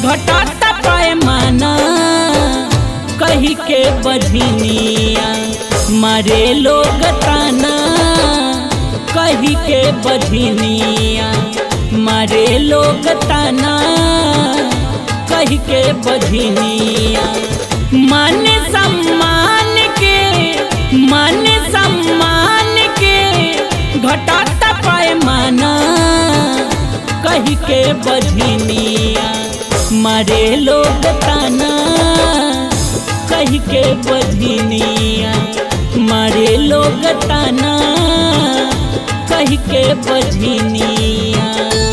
घटाता पैमाना कही के बझनिया मारे लोग ताना कही के बझनिया मारे लोग ताना कही के बझनिया मान सम्मान के मान सम्मान के घटाता पैमाना कही के बझनिया मारे लोग ताना कही के बझनिया मारे लोग ताना कही के बझनिया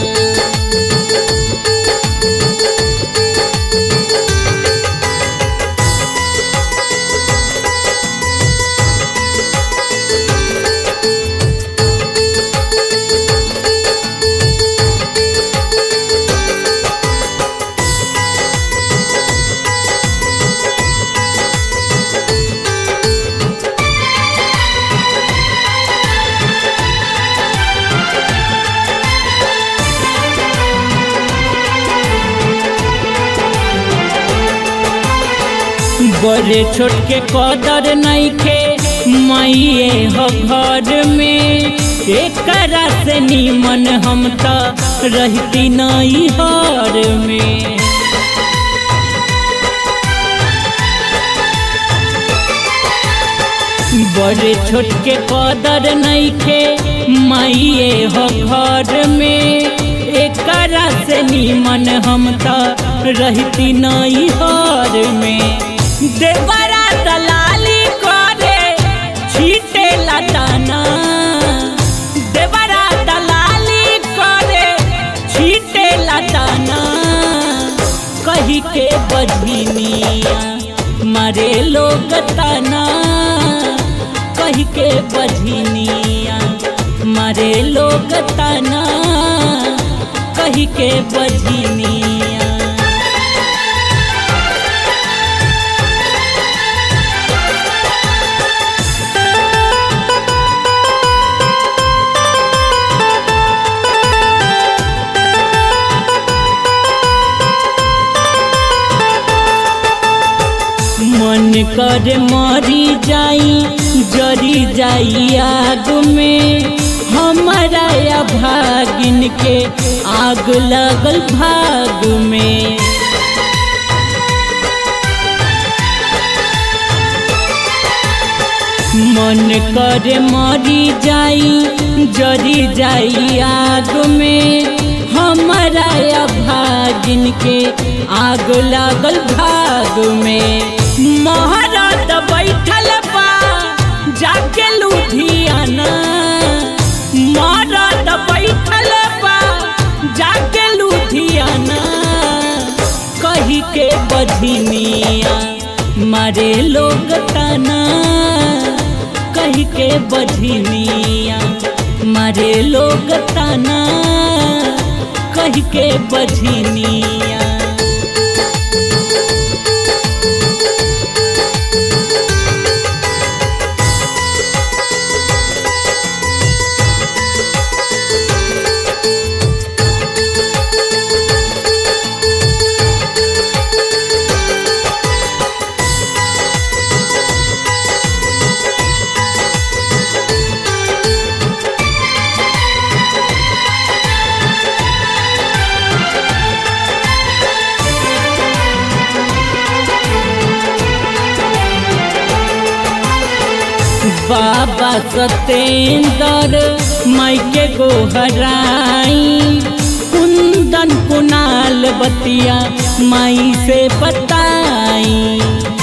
बड़े छोट के कदर नइखे माइए हो घर में एकरा से नीमन हम त रहती नई हर में बड़े छोट के कदर नइखे माइए हो घर में एकरा से नीमन हम त रहती नई हर में देवरा दलाली करे छीटे लदाना देवरा दलाली करे छीटे लदाना कही के बझनिया मारे लोग ताना कही के बझनिया मारे लोग ताना कही के बझनिया मन कर मरी जाई जरी जाई आग में हमारा या भागिन के आग लगल भाग में मन कर मरी जाई जरी जाई आग में हमारा या भागिन के आग लागल भाग में महाराज बैठल बा जाके लुधियाना महाराज बैठल बा जाके लुधियाना कही के बझनिया मारे लोग ताना कही के बझनिया मारे लोग ताना कही के बझनिया बाबा सतेंद्र मायके गोहराई कुंदन कुनाल बतिया माई से बताई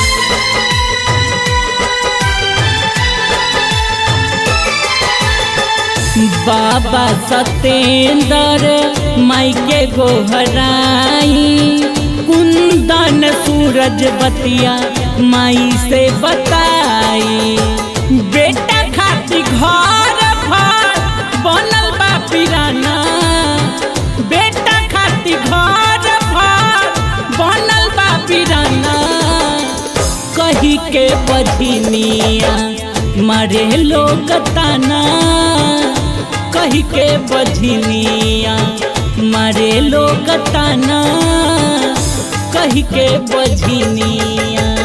बाबा सतेंद्र मायके गोहराई कुंदन सूरज बतिया माई से बताई बेटा खाती घर भर बनल बा पिराना बेटा खाती घर भर बनल बा पिराना कही के बधिनिया मारे लोग ताना कही के बधिनिया मारे लोग ताना कही के बझनिया